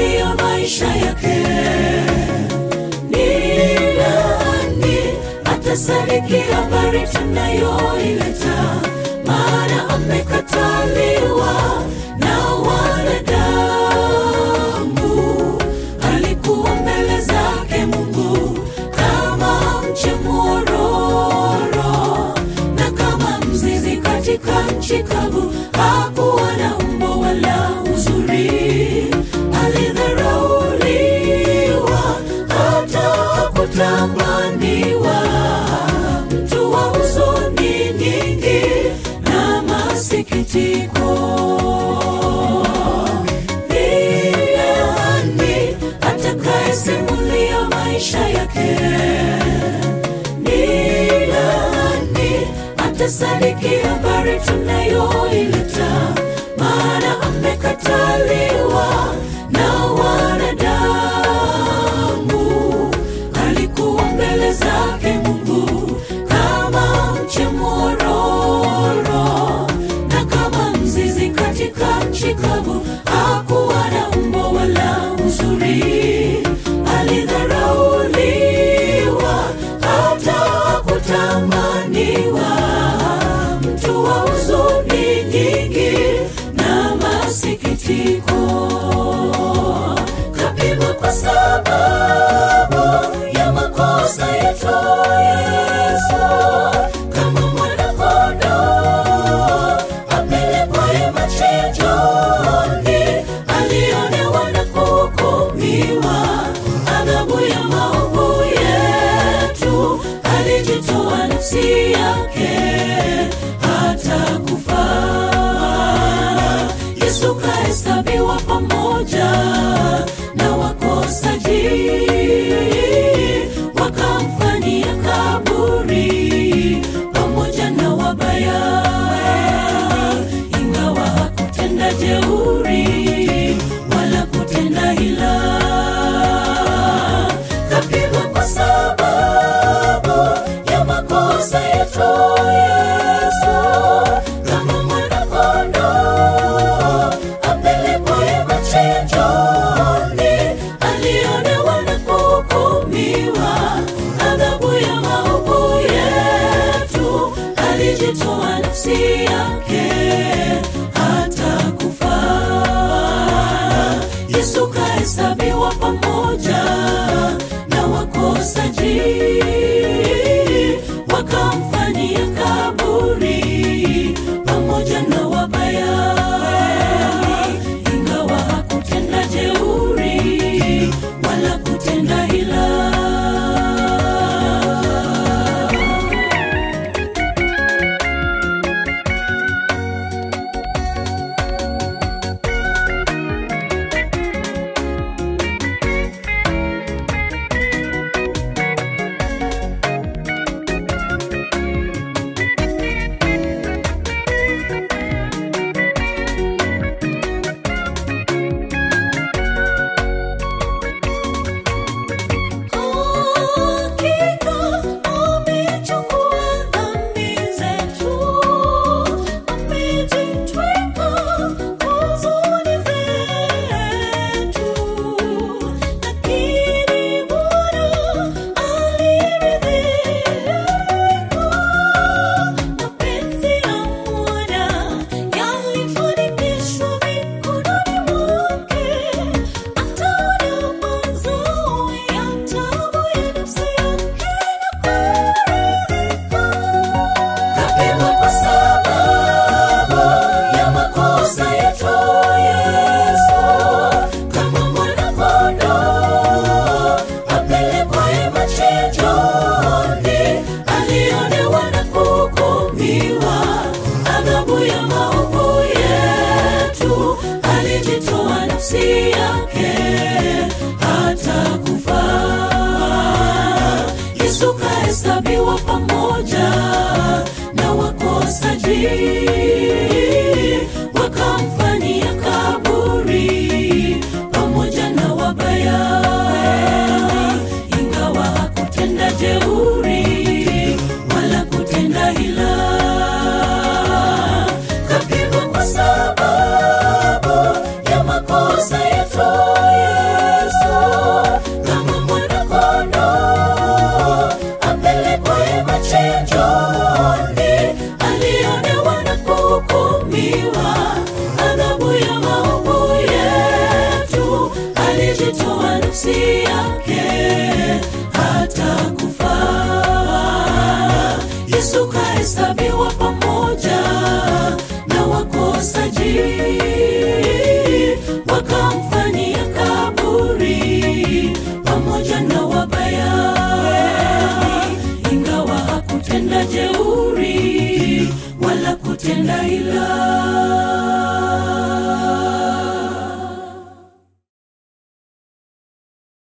akayasimulia maisha yake ni nani atasadiki habari tunayoileta maana amekataliwa na wanadamu alikuwa mbele zake mungu kama mche mwororo na kama mzizi katika nchi kavu hakuwa na umbo wala uzuri alidharauliwa hata hakutamaniwa mtu wa huzuni nyingi na masikitiko ni nani atakayesimulia maisha yake ni nani atasadiki habari tunayoileta maana amekataliwa na wanadamu alikuwa mbele zake mungu kama mche mwororo na kama mzizi katika nchi kavu hakuwa na umbo wala uzuri alidharauliwa hata hakutamaniwa mtu wa huzuni nyingi na masikitiko kapigwa kwa sababu ya makosa yetu yesu kama mwanakondoo apelekwaye machinjoni alionewa na kuhukumiwa adhabu ya maovu yetu alijitoa nafsi yake hata kufa yesu kahesabiwa pamoja na wakosaji wakamfanyia kaburi pamoja na wabaya ingawa hakutenda jeuri wala kutenda hila kapigwa kwa sababu ya makosa yetu yesu kama mwanakondoo apelekwaye machinjoni alionewa na kuhukumiwa adhabu ya maovu yetu alijitoa nafsi yake hata kufa yesu kahesabiwa pamoja na wakosaji wakamfanyia kaburi pamoja na wabaya ingawa hakutenda jeuri wala kutenda hila Hakika amechukua dhambi zetu, amejitwika huzuni zetu. Lakini Bwana aliridhika, mapenzi ya Bwana yalifanikishwa mikononi mwake. Ataona mazao ya taabu ya nafsi yake kapigwa kwa sababu ya makosa yetu yesu kama mwanakondoo apelekwaye machinjoni alionewa na kuhukumiwa adhabu ya maovu yetu alijitoa nafsi yake hata kufa yesu kahesabiwa pamoja na wakosaji wakamfanyia kaburi pamoja na wabaya ingawa hakutenda jeuri wala kutenda hila kapigwa kwa sababu ya makosa yetu alijitoa nafsi yake hata kufa yesu kahesabiwa pamoja na wakosaji wakamfanyia kaburi pamoja na wabaya ingawa hakutenda jeuri wala kutenda ila